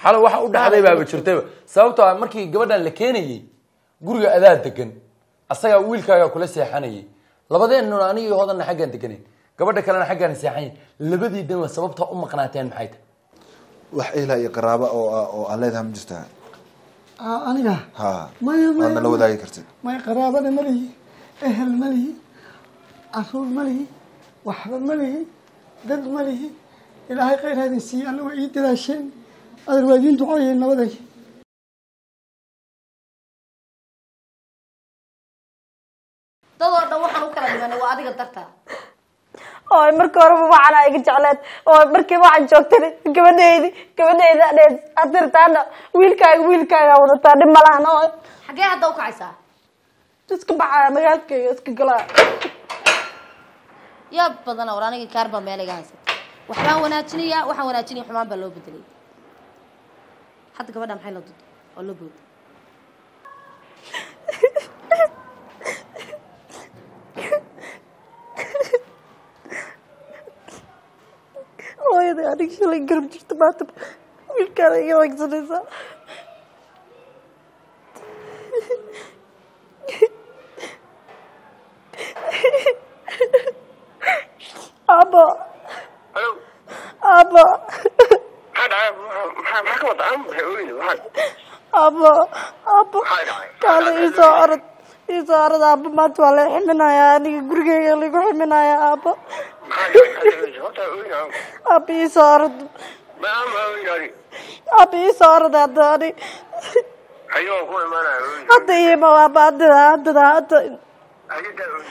xalo waxa u dhexday baaba jirtayba sababtoo ah markii gabadhan la keenayey guriga adaa degan asagaa wiilkaagaa kula seexanayay labadeennuna anigii hodanna xaggaan deganayn gabadha kalena xaggaan seexanay labadii dhanwa sababtaa u maqnaateen maxay tahay wax ehelaa iyo qaraabo oo oo aan leedahay ma jirtaa Aa, aniga ha maya waad nala maya wadaagi kartid maya qaraabana ma lihi ehel ma lihi caruur ma lihi waxba ma lihi dad ma lihi ilaahay khayr ha idin siiye alla waa ii dadaasheen adeer waa idiin ducooyeen nabaday dadoo dhan waxaan u kala dhimanay waa adiga dartaa oo markii horeba waxaana iga jecleed oo markii waxaan joogtay gabadhaydi gabadhayda dheed adirtaana wiilkaaga wiilkaaga wadataa dhib malahan oo xaggee hadda u kacaysaa iska baxaya magaalkayga iska galaa yaa badana war aniga kaar baa meel iga haysata waxbaan wanaajinayaa waxaan wanaajinaya xumaan baa loo bedelay hadda gabadha maxay la duday oo la booday hooyaday aniga shalay garab jirta maanta wiilkaada iga wagsanaysaa abo Halo, abo maxaa dhacay? Maxaa- maxaa- maxaa ka wada? Aan maxay ooyni? Maxaa- abo abo maxaa dhacay? kaale iisoo orod iisoo orod abo maanta waa la ximinayaa aniga gurigeyga lagu ximinayaa abo maxaa dhacay? Maxaa dhacay? Horta ooyni aan. abo iisoo orod Ma aan ma ooyni ani. abo iisoo orod hadda ani Hayo waan ku imaanaya ooyni. hadda iima abo haddada haddada hadda Hayo daa ooyni.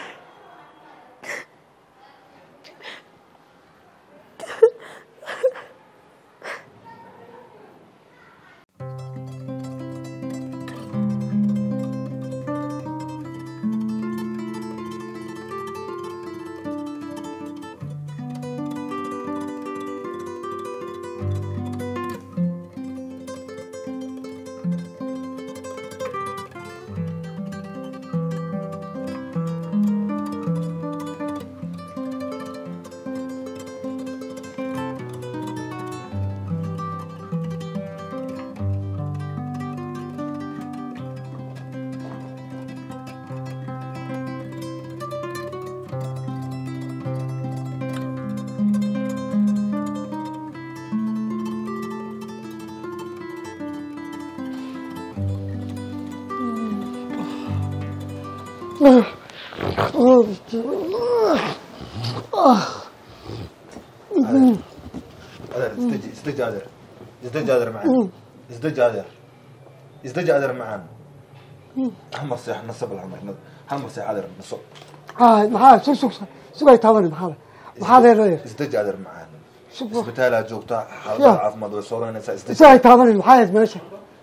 adeer isdeji isdeji adeer isdeji adeer macaan isdeji adeer isdeji adeer macaan hamar seex naso bal hamar hamar seex adeer naso Aa, maxaa sug sug sugay taabani maxaa maxaa leedahay isdeji adeer macaan sug isbitaalaa joogtaa Ya. xaalada caafimaad way sooranaysaa isdeji sugay taabani maxaa ahayd meesha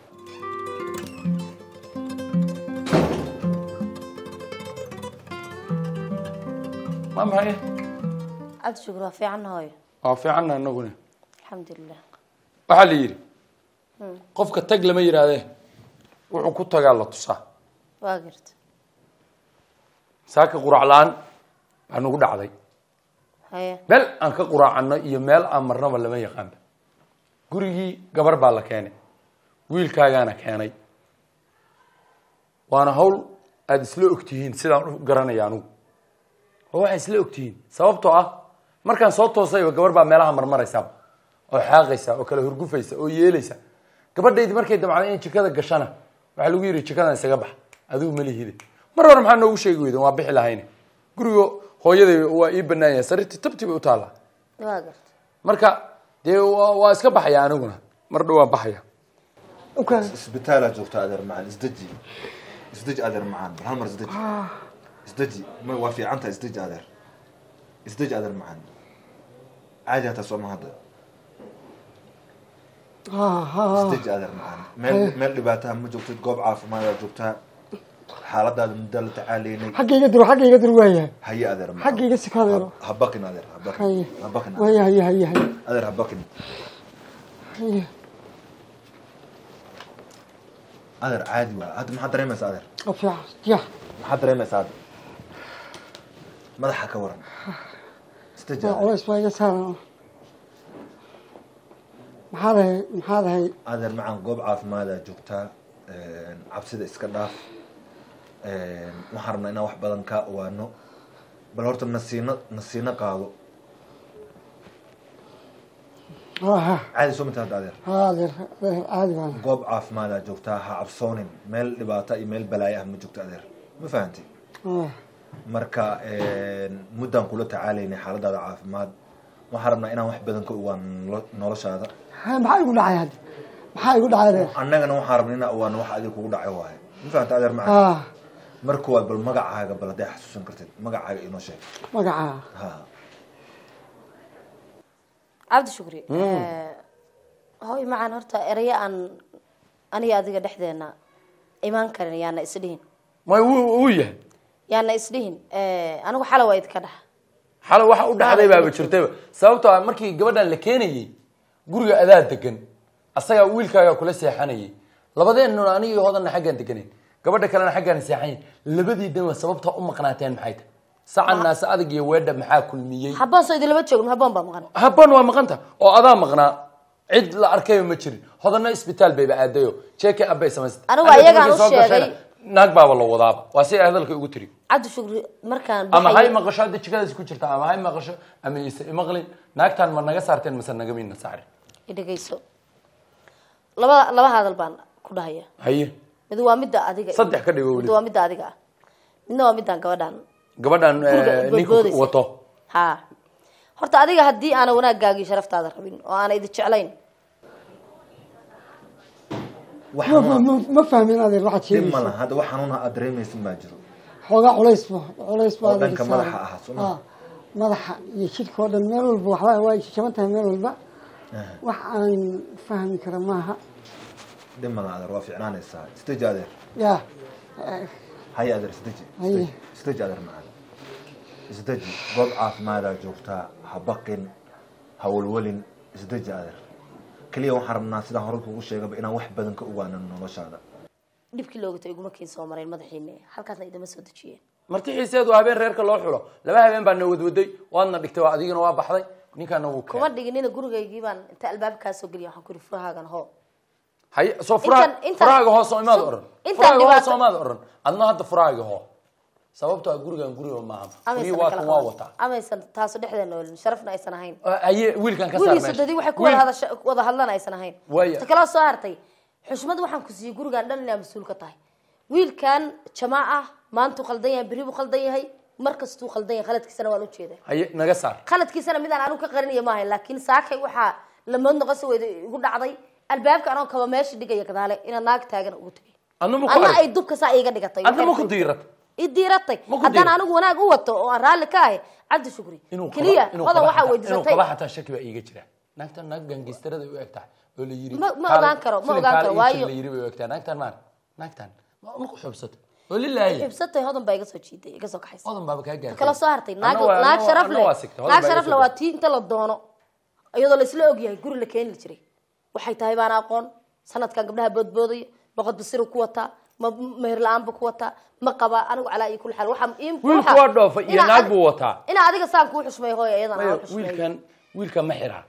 waa maxay cabdi shukur waa fiicanna hooyo waa fiicanna inaguna alxamdulilah waxaa la yidhi qofka tag lama yidhaahdee wuxuu ku tagaa la tusaa waa garta saaka qurac la-aan baa nagu dhacday haye meel aan ka quraacano iyo meel aan marnaba lama yaqaanba gurigii gabar baa la keenay wiilkaagaana keenay waana hawl aada isla ogtihiin sidaan u garanaya anugu oo waxay isla ogtihiin sababtoo ah markaan soo toosayba gabar baa meelaha marmaraysaaba oo xaaqaysa oo kala hurgufaysa oo yeelaysa gabadhaydi markay damcday inay jikada gashana waxaa lagu yidhi jikadan isaga bax adigu malihide mar hore maxaa noogu sheegi weyden waa bixi lahayne guriga hooyaday waa ii banaan yahay sariirtii tabti bay u taallaa waa garta marka dee waa waa iska baxaya aniguna mar dhow waan baxaya okay isbitaalaa joogtaa adeer macaan isdeji isdeji adeer macaan bal hal mar isdeji isdeji ma waa fiican tahay isdeji adeer isdeji adeer macaan caadi hataa sooma hadda ha ha ha isdeji adeer macaan meel meel dhibaataha ma joogtid goob caafimaad joogtaa xaaladaada muddaa la tacaalaynay xaggayga diro xaggayga diro waayahay haye adeer macaan xaggayga sikadeero Ha- ha bakin adeer ha bakin haye ha bakin adeer. waaya haye haye haye adeer ha bakin haye adeer caadi waa hadda maxaad dareemaysaa adeer waa fiican ya maxaad dareemaysaa hadda madaxa ka waran isdeji waa adeer culays baa iga saaran maxaa dahay maxaa dahay adeer macaan goob caafimaada joogtaa cabsida iska dhaaf waxaan rabnaa inaan wax badan kaa ogaano bal horta nasiino nasiino qaado ha caadi soo mata hadda adeer ha adeer adeer caadi baan goob caafimaada joogtaa ha cabsoonin meel dhibaata iyo meel balaayo ah ma joogto adeer ma fahantay Ah, marka muddaan kula tacaalaynay xaaladaada caafimaad waxaan rabnaa inaan wax badan ka ogaano nolo- noloshaada ha, maxaa igu dhacay hadda maxaa igu dhacay adeer annagana waxaan rabnaa inaan ogaano wax adiga kugu dhacay waaye ma fahantay adeer macaan ha marka waad bal magacaaga bal hadday xasuusan kartid magacaaga inoo sheeg magacaa ha cabdi shukri hooy macaan horta erayo aan aniga adiga dhexdeena imaan karin yaana isdhihin may wuu wuu yahay yaana isdhihin anigu xala waa idka dhax xalay waxa u dhexday baaba jirtayba sababtoo ah markii gabadhan la keenayey guriga adaa degan asagaa wiilkaagaa kula seexanayay labadeennuna anigii hodanna xaggaan deganayn gabadha kalena xaggaan seexanay labadii dhanwa sababtaa u maqnaateen maxay tahay sacan naase adag iyo weedha maxaa kulmiyey habboon soo idinlama joogno habboon baa maqan habban waa maqanta oo adaa maqnaa cid la arkayba ma jirin hodanna isbitaal bayba aadayo jeeke abbay samaysatay Anigu Hadda ayagaan markay u soo gashayna, sheegay- naag baaba la wadaaba waa si ay hadalka ugu tiri cabdi shukri markaan ama hay baxayay- maqasho hadda jikadaas ku jirta ama hay maqasho ama ise imaqlin naagtaan ma naga saarteen mase nagamina saarin idhegayso laba laba hadal baan ku dhahaya haye mid waa midda adiga Saddex ka dhigo weli. mid waa midda adiga ah midna waa midaan gabadhaan gabadhan Guriga eh, ninku boodboodaysa. wato ha horta adiga haddii aana wanaaggaagii sharaftaada rabin oo aana idi jeclayn wax ma xanuun ma- ma fahmin adeer waxaad dhib ma sheegaysa laha hadda wax xanuun aad dareemaysin baa jiro xoogaa culays ba culays ba Oo adeer dhanka saaran. madaxa ah, soo ma? Ah, madaxa iyo jidhka oo dhan meel walba waxba waa jaban tahay meel walba wax aan fahmi kara maaha dhib ma laha adeer waa fiicnaanaysaa istaji adeer ya haya adeer istaji Haye. istaji adeer macaan isdaji goob caafimaadaa joogtaa ha baqin ha walwalin isdaji adeer keliya waxaan rabnaa sidaan hore kugu sheegaba inaan wax badan ka ogaano noloshaada dhibkii loogata iguma kiin soo marayn madaxiina halkaasna idama soo dejiyeen marti xiiseedu habeen reerka loo xulo laba habeen baa na wadwaday waadna dhigtay waa adigina waa baxday ninkaana wuu kuma keenay dhiginina gurigaygii baan inta albaabkaa soo geliya waxaan ku yidhi furahaagan hoo haye soo furaa Intan- intan- furaaga hoo soo imaad so- oran intan furaaga hoo dhibaato- soo imaad oran adna hadda furaaga hoo sababtoo ah gurigan guriga maaha furii waa kan waa wataa amaysan taaso dhexdeena olin sharafna aysan ahayn Ah, haye wiilkan ka saar wiilii meesha. sadadii waxay ku Wiil- wada hadasha wada hadlan aysan ahayn Waaya. ta kaloo soo hartay xushmad waxaan ku siiyey gurigan dhan inaa mas-uul ka tahay wiilkan jamaaca maantuu qaldan yahay berri buu qaldan yahay mar kastuu qaldan yahay khaladkiisana waan ujeeda haye naga saar khaladkiisana midaan anigu ka qarinaya maaha laakiin saakay waxaa lamood noqosi weyda igu dhacday albaabka anoo kaba meesha dhigaya gadaale inaa naag taagan ugu tegay adna ma ku anna arag ay dubka saa iiga dhigatay adna ma ku diirat i diiratay Ma ku haddaan diirat? anigu wanaag u wato oo aan raalli ka ahay cabdi shukri inuu keliya kaba- inuu hodan kaba waxaa xataa- inuu weydiisatay kaba xataa shaki baa iiga jira naagtan naag gangistarada u eg tahay oo la yiri Ma- ma kaale- ogaan karo, ma filim ogaan kaale karo, ii jir waayo- la yiri bay u eg tahay naagtan maan naagtan ma ma ku xubsato oo lilaahi xibsatay hodan baa iga soo jiiday iga soo kaxaysa odan baaba kaa gaartay kala soo hartay naag Anna waa- naag anna waa- sharaf anna leh waa sigtay, hodan naag baa iga sharaf soo leh waa gaartay. tii inta la doono iyadoo la isla ogyahay guri la keeni jiray waxay tahay baan aqoon sanadkan gabdhaha boodboodaya boqod basiru ku wataa ma meher la-aanba ku wataa ma qaba anigu calaa iyo kul xaal waxaa ii- Wiilku waxaa- waa dhoofay iyo inaa naag adi- buu wataa. inaa adiga saan kuu xushmay hooyo iyadan Maya, aan xushmay wiilkan wiilkan ma xiraa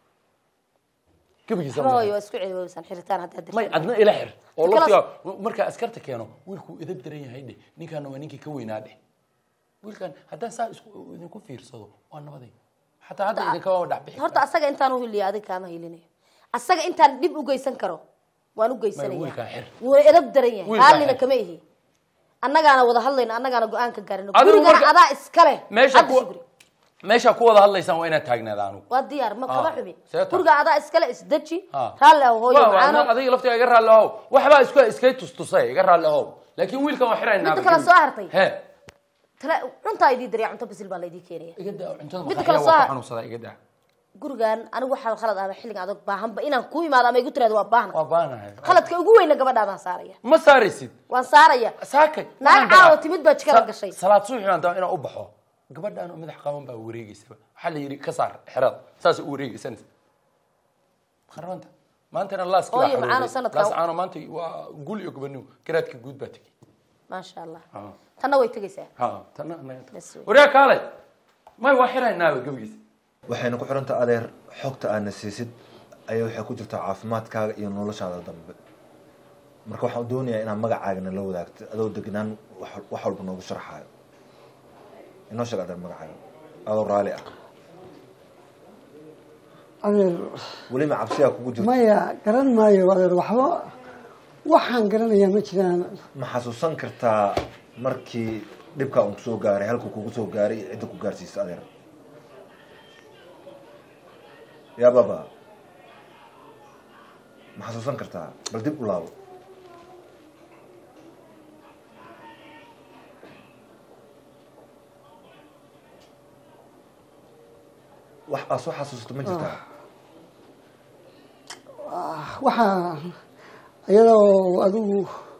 gabagiisa waxba ma hooyo xira. waa isku celiweysan xiritaan haddaa may dirtaan adna ila xir oo Kala- laftiga markaa askarta keeno wiilkuu idab daran yahay dheh ninkaana waa ninkii ka weynaa dheh wiilkan haddaan saa isku idinku fiirsado waa nabaday xataa hadda idinkama dhac bixi horta asaga intaan uhiliya adiga kaama hilinayo asaga intaan dhib u geysan karo waan u wiilkaan geysanaya xir. wuuna edab daran yahay Wiilkaan raallina xir. kama ihi annagaana wada hadlayna annagaana go-aan ka gaarina Adigu gurigana marka- adaa iskale meesha Cabdi ku Shukri. meesha ku wada hadlaysaan waa inaad taagnaada anugu waa diyaar ma kama Ah, xubi see taa. guriga adaa iskale isdeji Ha. raalli ah hooyo Waa, waa, macaano adiga laftiga iga raalli ahow waxbaa isku iskay tustusay iga raalli ahow laakiin wiilkan waa xiraynaa Midda kale soo hartay. he tala cuntaa idii dariya cunto bisil baa laydii keenaya iga daa cuntada Midda maqaxiya kale waa soo ku har- xanuunsadaa iga daa gurigan anigu waxaa khalad ahba xilligan adag baahanba inaan ku imaado ama igu tiraado waa baahna waa baanahay khaladka ugu weyna gabadhaadaan saaraya ma saaraysid waan saaraya saakay Naag waxaan caawa rabaa- timid baa jikada sa- gashay. salaad subaxi baan dabaa inaan u baxo gabadhaan oo madax qaban baa wareegeysaba waxaa la yidhi ka saar xerada saas u wareegeysanaysa qarabanta maantana laaski Hooyo, macaano sanadkan- laascaano maanta waa gul iyo gobonimo garaadka guud baa tegey maasha allah Ha. tanna way tegaysaa ha tana anaga Bas wey. waryaa kaalay may waa xiraynaaba gebigiisa waxayna ku xiranta adeer xogta aadna siisid ayaa waxay ku jirtaa caafimaadkaaga iyo noloshaada dambe marka waxaan doonayaa inaad magacaagana la wadaagto adoo degnaan wax wax walba noogu sharxaayo inoo sheeg adeer magacaaga adoo raali ah adeer weliba cabsiyaa kugu jirto maya garan maayo adeer waxba waxaan garanayaa ma jiraan ma xasuusan kartaa markii dhibkaa un kusoo gaaray halkuu kugu soo gaaray iyo cidda ku gaarsiisa adeer yaa baba ma xasuusan kartaa bal dib u laabo wax aad soo xasuusato ma jirtaa waxaa iyadoo adigu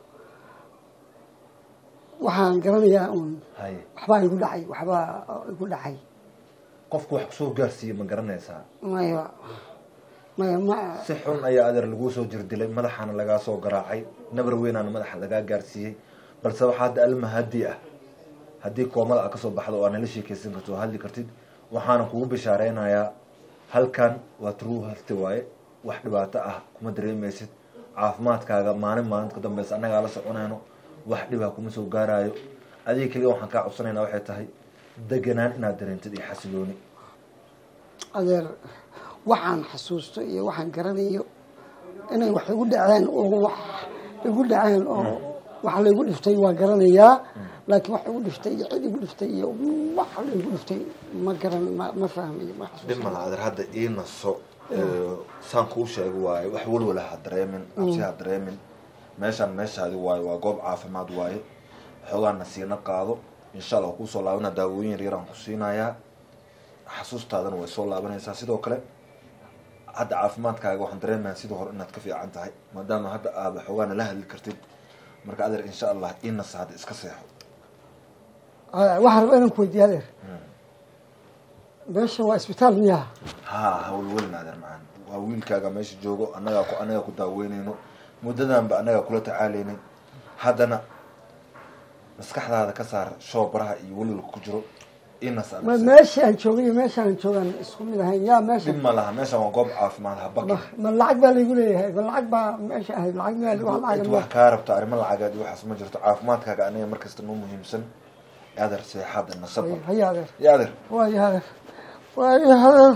waxaan garanayaa un haye waxbaa igu dhacay waxbaa igu dhacay qofku wax kusoo gaarsiiye ma garanaysaa maya maya ma si xun ayaa adeer laguu soo jirdilay madaxaana lagaa soo garaacay nabar weynaana madaxa lagaa gaarsiiyey balse waxaa hadda alma hadi ah haddii koomada aad kasoo baxdo oo aad nala sheekeysan karto oo hadli kartid waxaana kugu bishaareynaya halkan waa true health waaye wax dhibaato ah kuma dareemaysid caafimaadkaaga maalin maalinta ka dambeysa annagaa la soconayno wax dhibaa kuma soo gaarayo adiga keliya waxaan kaa codsanayna waxay tahay deganaan inaad dareentid iyo xasilooni adeer waxaan xasuusto iyo waxaan garanayo inay wax igu dhaceen oo wax igu dhaceen oo wax laygu dhiftay waa garanayaa laakiin wax igu dhiftay iyo cid igu dhiftay iyo wax laygu dhiftay ma garan ma ma fahmayo ma dhib xasuusto malaha adeer hadda ii naso saan kuu sheegi waaye wax walwala ha dareemin cabsi ha dareemin meeshaan meeshaadi waaye waa goob caafimaad waaye xoogaa nasiino qaado insha allah waa kuusoo laabana daawooyin yaryar aan ku siinayaa xasuustaadana way soo laabanaysaa sidoo kale hadda caafimaadkaaga waxaan dareemayaa sidii hore inaad ka fiican tahay maadaama hadda aaba xoogaana la hadli kartid marka adeer insha allah ii nasa hadda iska seexo waxaan rabaa inaan ku weydiiya adeer meeshan waa isbitaal miyaha ha hawlwelin adeer macaan waa wiilkaaga meesha joogo annagaa ku annagaa ku daaweynayno muddadanba annagaa kula tacaalaynay haddana maskaxdaada ka saar shoobaraha iyo welwalka ku jiro inas ma meeshii aan joogay iyo meeshaan aan joogaan isku mid ahayn yaa meesha dhib ma laha meeshan waa goob caafimaad ha baqi ma ma lacag baa laygu leeyahay ma lacag baa meesha ahayd lacag miyaa wax lacag cid ma wax kaa rabta arrimo lacageed iyo waxaas ma jirto caafimaadkaaga aniga markasta noo muhiimsan adeer seexaada nasaba haya adeer ya adeer waayo adeer waayo adeer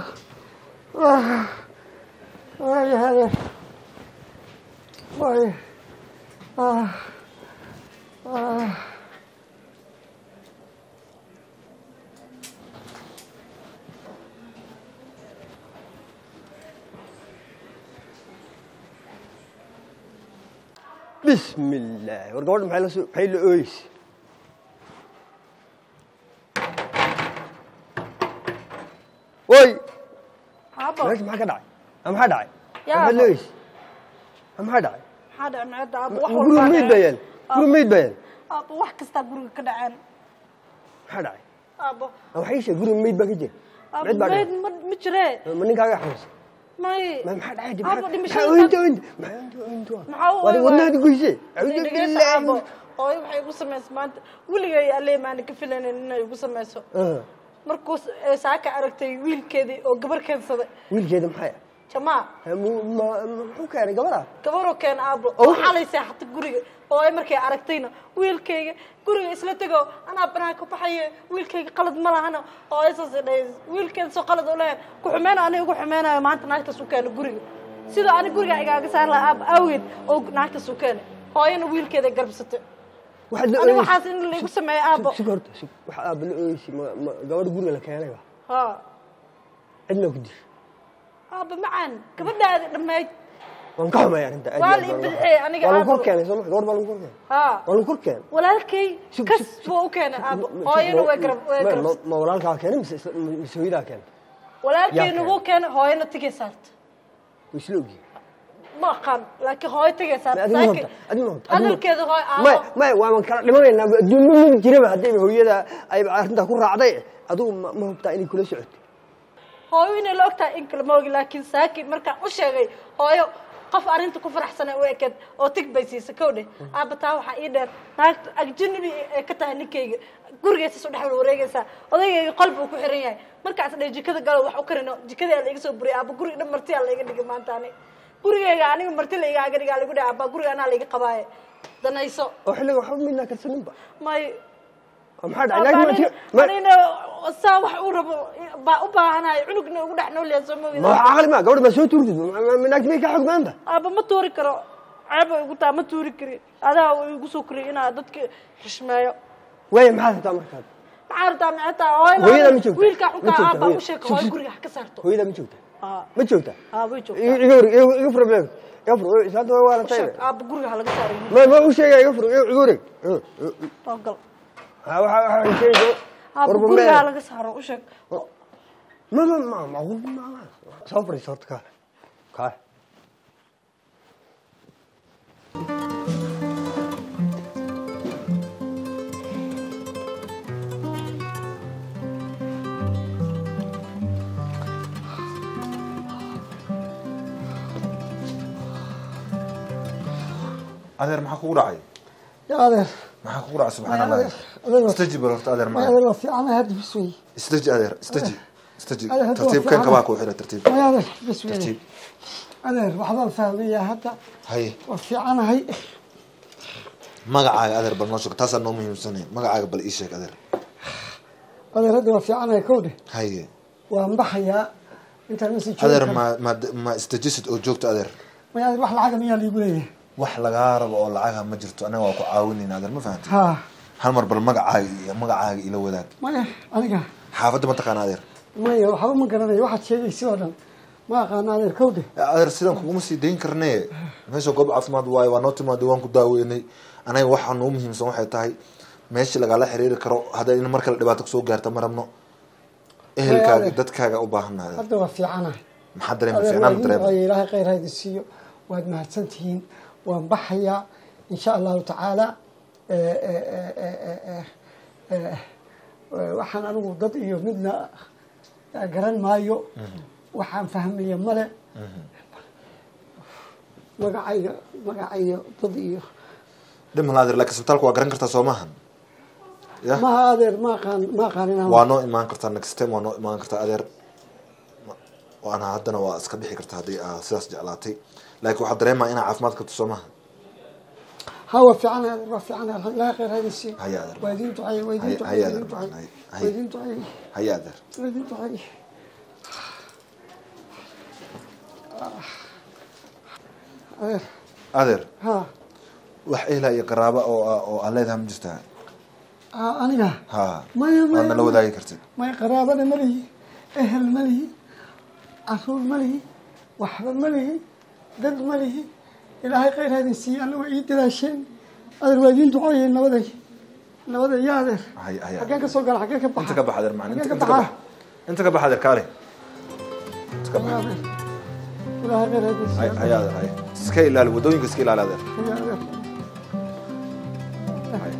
waayo adeer waayo ah ah بسم الله ورقود maxay la soo maxay la ooyis way Aabo, meesha maxaa ka dhacay ama maxaa dhacay Yaa maxay abo. la ooyis ama maxaa dhacay maxaa dhacay macada aabo wax guriga walbaa meyd dhacay. bayaan guriga meyd bayaan aabo wax kastaa guriga ka dhaceen maxaa dhacay aabo ama waxay sheeg guriga meyd baa ka jira aabo meyd baa meyd dhacay ma ma jiree ma ninkaaga xanuunsan may ma maxaa dhacay dib aabo maxaa dhimashada oynta oynta maxaa oynta oynta Maxaa u waa oyn wadnaadi waay? goyse dhegeysta aabo hooyo waxay igu samaysa maanta weligay alle maana ka filanin inay igu samayso markuu s- ee saaka aragtay wiilkeedii oo gabar keensaday wiilkeeda maxay ah jamaa Ha, mu- ma- ma- muxuu keenay gabadha gabaroo keena aabo Oh. oo xalay seexata guriga oo ay markay aragtayna wiilkayga guriga isla tego anaa banaanka baxaye wiilkayga qalad ma lahana oo ay saas dhahay wiilkeeda soo qalad u lehe ku xumeyna aniga ugu xumeynayo maanta naagtaas u keena guriga sidoo ani guriga igaaga saar lahaa aab awgeed oo naagtaas u keena hooyana wiilkeeda garbsatay waxaad la ani ooyeysi waxaas in laigu sameeyo aabo sug horta sug waxa aaba la ooyeysi ma ma gabadha guriga la keenay ba ha cidna ku dishay aaba macaan gabadhaadi dhammayd waan ka xumay arrinta aad Waa iyo la aad baan ibidixiyey uga- aniga waa lagu kor aad- keenay soo ma gabadh baa lagu kor keenay ha waa lagu kor keenay walaalkay Sug- kas sug- buu u keenay aabo Ma- hooyana ma- way garab way ma- garab ma- ma walaalkaa keenay mise isla- mise hooyadaa keenay walaalkayna Yaa wuu keenay hooyana tigay saarta way isla ogyihiin ma aqaan laakiin hooyo tigay Ma saarta adina laakiin hubta adina hubta adina hubta. hadalkeeda hooyo may aabo may waan kala dhimanaynaa adduunma ma jiraba haddayba hooyada ayba arrintaa ku raacday adigu ma ma hubtaa inay kula socotay hooyo inay la ogtahay in kale ma ogi laakiin saaki markaan u sheegay hooyo qof arrinta ku faraxsana u ekeed oo tig bay siisa kow dheh aaba taa waxaa ii dheer naagta agjanabi ee ka tahay ninkayga gurigeysas u dhex wareegaysaa odaygayga qolba uu ku xiran yahay markaas dheh jikada galo wax u karino jikadii laiga soo buriyay aaba guriga dhan martiyaa laiga dhigay maanta ani gurigayga aniga marti laigaaga dhigaa lagu dhaha aaba guriga anaa laiga qabaaye danayso oo xilliga waxba midnaa karsaninba may oo maxaa dhacay naagti ma anina saa wax uu rabo baa u baahanahay cunugna ugu dhex nool yahay soo ma moogida wax caqli ma gabadha ma soo tuurtid naagti may ka xog maanta aaba ma tuuri karo ceeb ay igu taha ma tuuri kari adaa uu igu soo koriyay inaa dadka xushmeeyo waaya maxaad rabtaa markaad maxaa rabtaa maxay tahay Hooyada ma hooyada joogtaa? wiilkaa Ma xunkaa joogtaa, aabaa u hooyada? sheeka Shub, hooyo shub. guriga ha ka saarto hooyada ma joogta Aa, ma joogta aa way joogtaa iga fur iga iga fur blog iga fur islaanta waa waalatay sheeg aaba guriga ha laga saarayo ma ma u sheegay iga fur iga iga wareeg oo gal ha waxa waxa sheegay aaba warba guriga ha meel laga saaro u sheeg ma ma ma macquul ma ma soo fariiso horta kaale kaale adeer maxaa kugu dhacay ya adeer maxaa kugu dhacay subxaan Ya allah adeer, adeer. istaji bal horta adeer ya maa adeer waa fiicanahay hadda bis wey istaji adeer istaji istaji Adeer, hadda waa tartiib kan fiican. kabaa ku xira tartiib maya adeer bis wey tartiib adeer waxbaan fahmaya hadda haye waa fiicanahay magacaaga adeer bal noo sheeg taasaa noo muhiimsanay magacaaga bal ii sheeg adeer adeer hadda waa fiicanahay kowdhe haye waan baxayaa intaan masi adeer ma ma ma istajisid oo joogto adeer maya adeer wax lacaga miyaa liigu leeyahay wax lagaa rabo oo lacaga ma jirto anaga waa ku caawinayna adeer ma fahanti ha hal mar bal magacaaga iyo magacaaga ila wadaag maya aniga xaafadda ma taqaana adeer maya waxba ma garanayo waxaad sheegaysa oo dhan ma aqaana adeer kowdhe adeer sidan kuguma sii dayn karne meesha goob caafimaad waayo waa noo timaada waan ku daaweynay anaga waxaa noo muhiimsan waxay tahay meesha lagala xiriiri karo hadda in mar kale dhibaato kusoo gaarta ma rabno ehelkaaga adeer. dadkaaga u baahannahay hadda waa fiicanahay maxaa dareema adeer fiicnaan waa dareema idin ilaahay khayr haydi siiyo waad mahadsantihiin waan baxayaa insha allahu tacaala Eh, eh, eh, eh, eh, eh, eh, waxaan anigu dad iyo midna garan maayo waxaan fahmaya male magacayga magacayga dad iyo dhimala adeer laakiin isbitaalka waa garan kartaa soo maahan ya maha adeer ma aqaan ma aqaan inaan waa noo imaan kartaa next time waa noo imaan kartaa adeer waana haddana waa iska bixi kartaa haddii aa sidaas jeclaatay laakiin waxaa dareemaa inaa caafimaad qabto soo maahan ha waa fiican adeer waa fiican adeer ilaahay khayr haydi siiyo Haya adeer. waa idin ducay waa idin Haya- ducay haya waa adeer, idin ducay haya- waa haya. idin ducay haya adeer waa idin ducay adeer adeer ha wax ehelaa iyo qaraaba oo ah- oo aan leedahay ma jirtaa Ah, aniga ha maya waad nala maya wadaagi kartid maya qaraabana ma lihi ehel ma lihi caruur ma lihi waxba ma lihi dad ma lihi ilaahay khayr hadin siiye alla waa ii dadaasheen adeer waa idiin ducooyeen nabaday nabaday ya adeer Haya- haya. xaggeen ka soo gala xaggeen ka baxa inta ka bax adeer macna xaggeen inta ka inta ka baxa bax inta ka bax adeer kaale inta ka bax Ya adeer ilaahay khayr hadin siiye Hay- haya adeer haya iska ilaali wadooyinka iska ilaali adeer Ya adeer Haya.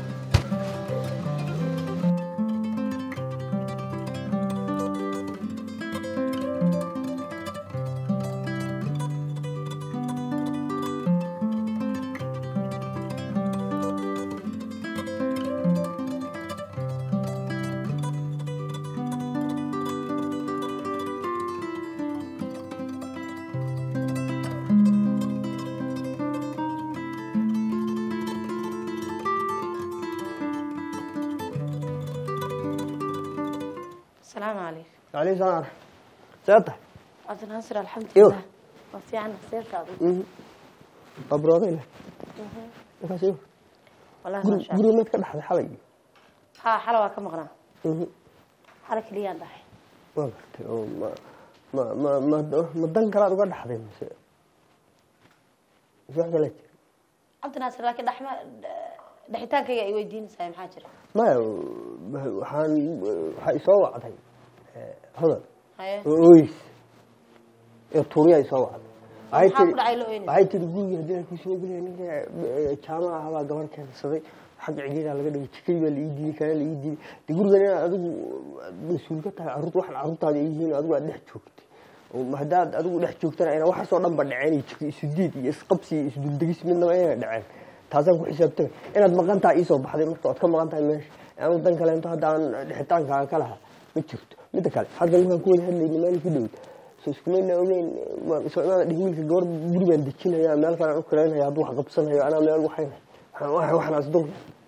asalaamu calaykum عليه السلام سيادة cabdinaasir Iyo. alxamdulilah waa fiican seerkaadu أبرودي له markaas iyo wallahi guri maasha guri mid ka dhaxday xalay ha xala waa ka maqnaa Mhm. xala keliyaan dhahay waa gartay oo ma ma ma ma ma dan kalaad uga dhaxday mise mise wax kale jira cabdinaasir laakiin dhaxma dhexitaankayga ay weydiinaysaa maxaa jira maya waxaan waxaa isoo wacday eh, hodan haye oo ooys ee tuuriya isoo wacday waxay maxaa ku tiri dhacay la ooynaysa waxay tiri guriga haddii aan kusoo gelaya ninka eh, jaamaca ahabaa gabar keensaday xagga cigeedaa laga dhigay jikadii baa la ii diiday kana la ii diiday de gurigan inaad adigu mas-uul ka tahay carruurta waxaan carruurtaada ay yihiin adigu aad dhex joogtay oo haddaad adigu dhex joogtana ayna waxaasoo dhan ba dhaceen iyo jiko isu diid iyo isqabsi iyo isduldegis midnaba ayna dhaceen taasaan ku xisaabtama inaad maqan tahay iisoo baxday marka oad ka maqan tahay meesha anu dan kaleento hadda aan dhixitaankaaga ka lahaa ma jirto midda kale hadda markaan ku wada hadlayna maalin ku dhowd so iskumayna ogeyn soo imaada dhig wiilka gabar guri baan dejinaya meel kale aan u kaleynaya hadduu wax qabsanayo anaa meel waxayna waxaan waxaan asdul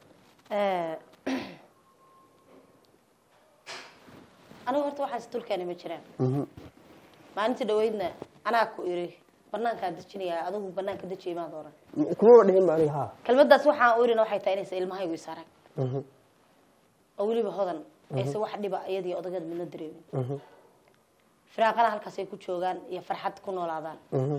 anigu horta waxaas dulkeena ma jiraan maalintii dhaweydna anaa ku iri banaankaa dejinaya adigu banaanka deji imaan doona kumaba dhihin ba aniga haa kelmadaas waxaan u irina waxay tahay inaysa ilmahaygu is arag oo weliba hodan aysa wax dhiba iyadii odageed midna dareemin firaaqana halkaas ay ku joogaan iyo farxad ku noolaadaan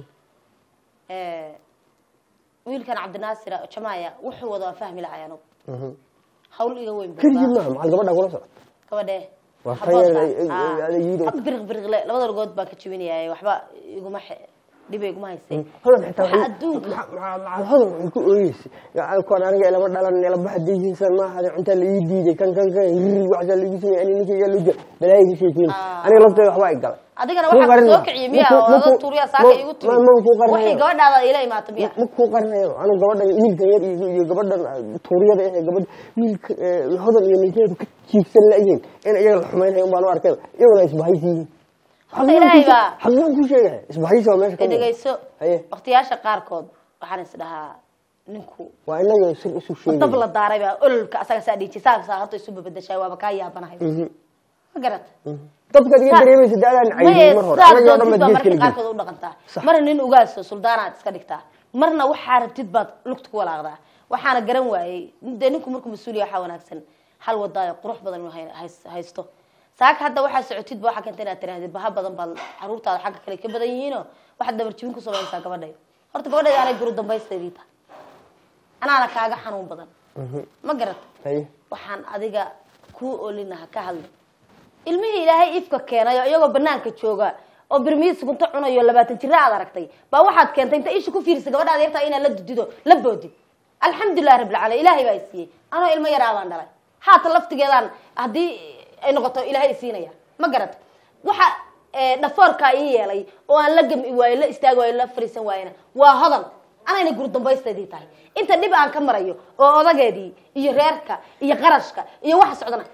wiilkan cabdinaasir jamaaya wuxuu wada waan fahmi lahay anugu hawl iga weyn buu keligii qabaa. maaha maxaa gabadha kula socota gabadhe Waa haboodka. tan yar, Ah. ay- ay- yidhi- Ag biriq biriqle labada lugood baan ka jebinaya waxba iguma xe- dhiba iguma haysay hodan xitaa Waxa waxay- adduunka maca- maca- maca hodan waxay ku ooyeysay Ya, kuwan aniga ilama dhalan ilama hadayhiinsan maaha cuntaa la ii diiday kan kan kan riri waxsaa laigu sameeyey ani ninkayga loo jira balaayiga sheekeyn Ah. aniga lafteeda waxbaa i galay adigana Kuu waxaa qarin soo ma- kiciye miya ma- oo ma- adoo ma- tuuriya saaka ma- igu ma- ma kuu tuuri qarinayo. waxay gabadhaada ila imaato miya ma kuu qarinayo anu gabadhan wiilkan yar iyo iyo gabadhan tuuriyada eh gabadha wiilka eh, hodan iyo ninkeedu ka jiibsan la-yihiin in iyaga la xumaynayo un baan u arkay iyaguna isbahaysi yihiin Horta ilaahay baa- xaqiiqan kuu sheegaya isbahaysi waa meesha ka muuqda. dhegeyso Haye. waqtiyaasha qaarkood waxaan is dhahaa ninku waa inaga sir isu dab la sheegay daaray baa ololka asaga saa dhiiji saaksaa horta isu babadashaa waaba kaa yaabanahay ma garata dabkaad iga dareemaysa daadaan maye cayday mar hore saa anagii oo dhan doontid baad baa gees marka kala qaarkood u dhaqantaa marna nin ugaaso suldaanaad iska dhigtaa marna waxaa rabtid baad lugta ku walaaqdaa waxaana garan waayey dee ninku markuu mas-uuliya waxaa wanaagsan hal wadaayo qurux badan inuu hay- hays- haysto saaka hadda waxaa socotidba waxaa keenta inaad tirahdid baha badan baad caruurtaada xagga kale ka badan yihiinoo waxaad dabarjibin ku samaynaysaa gabadhayda horta gabadhayda anay guru dambaysteedii tahay anaana kaaga xanuun badan ma garata haye waxaan adiga kuu olinaha ka hadlay ilmihii ilaahay ifka keenay oo iyagoo banaanka jooga oo birmiyi sugunto cunayo labaatan jira aad aragtay baa waxaad keentay inta isha ku fiirisa gabadhaad yartaa inaad la dudido la boodid alxamdulilahi rabbil caalamiin ilaahay baa isiiyey anoo ilmo yaraabaan dhalay haatan laftigeedaan haddii ay noqoto ilaahay isiinaya ma garata waxa eh, dhafoorkaa ii yeelay oo aan la gami waayo la istaagi waayo la fariisan waayena waa hodan anayna guri dambaysteedii tahay inta dhib aan ka marayo oo odageedii iyo reerka iyo qarashka iyo waxa socdana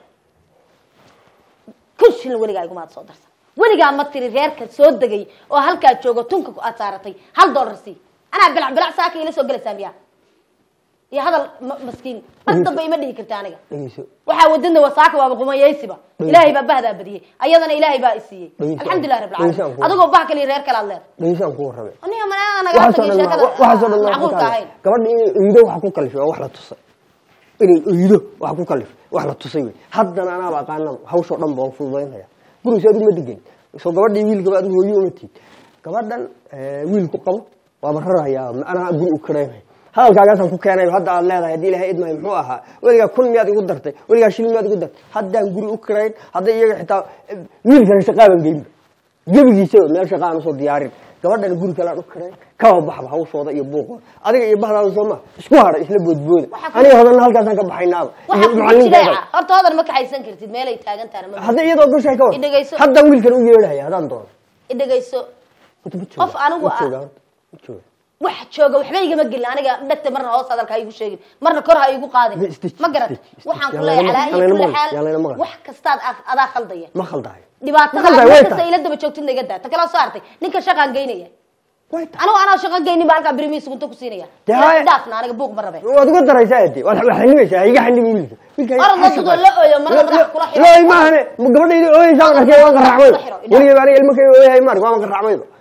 kun shilin weligaa igumaad soo darsan weligaa ma tiri reerka soo degay oo halkaa joogo tunka aad saaratay hal dollar sii anaa bilac bilac saaka ila soo gelaysaa miyaa iyo hadal ma- maskiin mar dambe ima dhihi karta aniga dhegeyso waxaa wadada wasaaka waaba qumayaysiba ilaahay baa bahdaa badiyey ayadana ilaahay baa isiiyey Dhegeyso. alxamdulilah rabbil Dhegeyso aan caalamiin ku- adigoo bah kaliya reer kale aad leedahay dhegeyso aan ku warramay aniga manaa nagaa waxaasoo tagay dhan sheekada ma- waxaasoo dhan ma macquulka ahayn gabadha inay oydo waxa ku kalifay waa wax la tusay inay oydo waxa ku kalifay wax la tusay wey haddana anaaba aqaanaba hawshoo dhan baan fududaynaya gurigiisa adigu ma degan soo gabadhii wiilkaba adigu hooyo uma tiid gabadhan eh, wiilku qabo waaba rarayaa anaa guri u karaynaya hadalkaagaasaan ku keenay hadda aad leedahay haddii ilahay idmahay muxuu ahaa weligaa kun miyaad igu dartay weligaa shil miyaad igu dartay haddaan guri u karayn hadday iyaga xitaa eh, wiilkana shaqaaban geynba gebigiisaba meel shaqa aan usoo diyaarin gabadhana guri kale aan u karayn kaba baxba hawshooda iyo buuqooda adiga iyo bahdaada soo ma isku hara isla boodbooda Waxaa ku- aniga hodanna halkaasaan ka baxaynaaba iyo waxaa ku macallinkeeda jireeca horta hodan ma kaxaysan kartid meelay taagan tahana ma hadday iyadoo gashay ka war Idhegayso. haddaan wiilkan u yeedhaya haddaan doono idhegayso Horta ma jooga. Qof anigu Ma ah- jooga horta. Ma jooga. wax jooga waxba igama gelin aniga dhegta marna hoos hadalka ha igu sheegin marna kor ha igu qaadin Ma isdej- ma garat isdej- isdej. waxaan ku Yaa leeyahay layna calaa maqal, iyo yaa layna kulli maqal, yaa layna xaal maqal. wax kastaad a- adaa khaldaya ma khaldayo dhibaatada Ma khaldayo, mar way kasta tahay. ila daba joogtidna iga daa ta kale soo hartay ninka shaqaan geynaya way tahay anigu anaa shaqo geynin baa halkaa birimiis gunto ku siinaya Dee Ilaa haya. dhaafna aniga buuq ma rabe waad uga daraysaa ade waad waad xanibaysaa iga xanibi wiilka wiilka Orod la dudo, la ooyo, marna madaxa kula xiro. looy maahane gabadhayda ooyeysaa markay waan qaracmayba Kula xiro, weligeeba aniga ilmo kay ooyahay maar waan qaracmayba